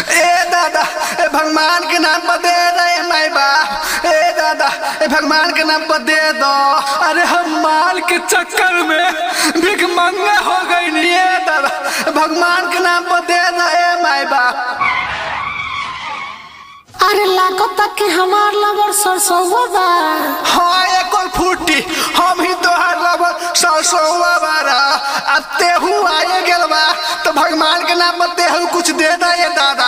ए दादा ए भगवान के नाम पर दे दे माई बाप ए दादा ए भगवान के नाम पर दे दो अरे हम माल के चक्कर में भिख मंगा हो गई नी ए दादा भगवान के नाम पर दे दो ए माई बाप अरे लागो तक कि हमार लवर सरसोवा बा हाँ एक और फूटी हम ही तोहार रबर सरसोवा बारा अब तेहू आए गेल बा तो भगवान के नाम पर तेहू कुछ दे दे ये दादा